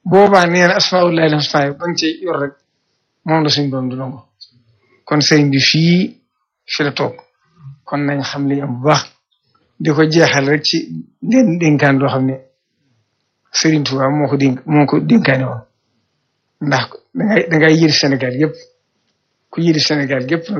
boobaa nee na asmaullahi husna bañ ci yor rek moom la suñu borom du nangu kon sëriñ bi fii fi la toog kon nañ xam li am bu baax di ko jeexal rek ci leen dénkaan loo xam ne Sëriñ Tuubaa moo ko dénk moo ko dénkaane woon ndax dangay dangay yëri Sénégal yëpp ku yëri Sénégal yëpp nag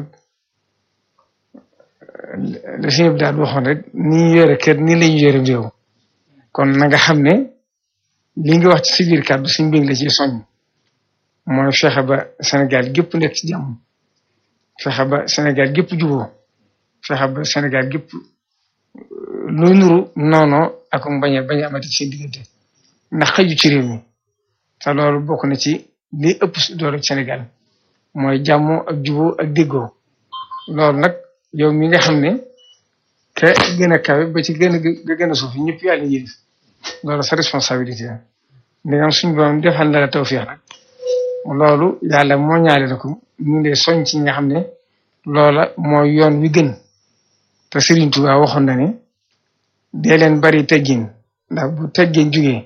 la suñu daal waxoon rek ni ñu yore kër ni lañu yore réew kon na nga xam ne li nga wax ci si biir kàddu suñ mbég la ci soññ mooy fexe ba Sénégal gépp nekk ci jàmm fexe ba Sénégal gépp juboo fexe ba Sénégal gépp lu nuru noono ak bañ a bañ a amati seen diggante ndax xëju ci réew mi te loolu bokk na ci li ëpp doole Sénégal mooy jàmm ak juboo ak déggoo loolu nag yow mi nga xam ne ka gën a kawe ba ci gën a ga gën a suuf ñëpp yàlla yëlif loolu sa responsabilité la ndegam suñu borom defal na la tawfiix nag loolu yàlla moo ñaale na ko ñu ngi lay soñ ci nga xam ne loola mooy yoon wi gën te Serigne Touba waxoon na ne dee leen bari teggin ndax bu teggin jugee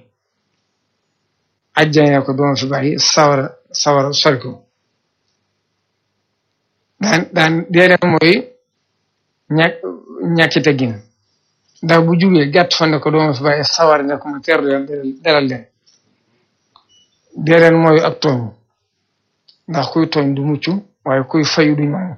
ajjane ko doon fi bàyyi sawara sawara sori ko daan daan dee leen mooy ñàkk ñàkki teggin ndax bu jugee gàtt fa ne ko doon fi bàyyi sawara ne ko ma teeru leen dalal leen dee leen mooy ak tooñ ndax kuy tooñ du mucc waaye kuy fayu du ñoom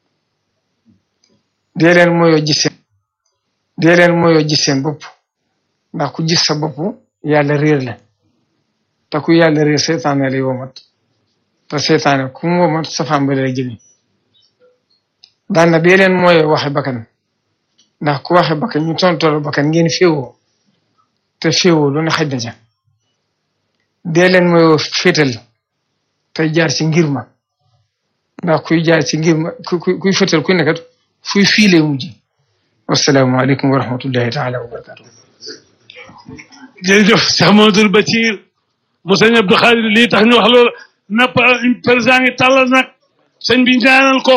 dee leen mooyoo gis seen dee leen mooyoo gis seen bopp ndax ku gis sa bopp yàlla réer la te ku yàlla réer seetaane lay womat te seetaane ku mu womat safaan ba lay jëmi daan na dee leen mooyoo waxe bakkan ndax ku waxe bakkan ñu tontolo bakkan ngeen féewoo te féewoo lu ne xaj na ca dee leen mooyoo féetal tey jaar ci ngir ma ndax kuy jaar ci ngir ma kuy féetal kuy nekkat fuy fii lay mujj wasalaamaaleykum wa rahmatullahi taala wa barakatu jërëjëf Cheikh Mamadou Bachir mu sëñ Abdou Khadir lii tax ñu wax loolu na président ngi tàllal nag sëñ bi ñaanal ko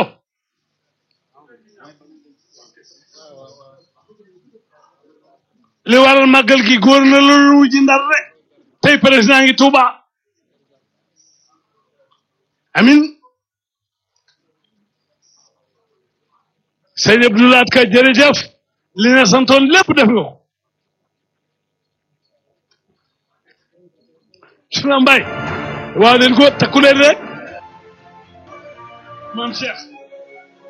li waral màggal gi góor na loolu wujji ndar rek tey président ngi Touba amin sëñ Abdou Lahad Ka jërëjëf li na santoon lépp def nga ko suna mbay waaw leen ko takku leen rek maam Cheikh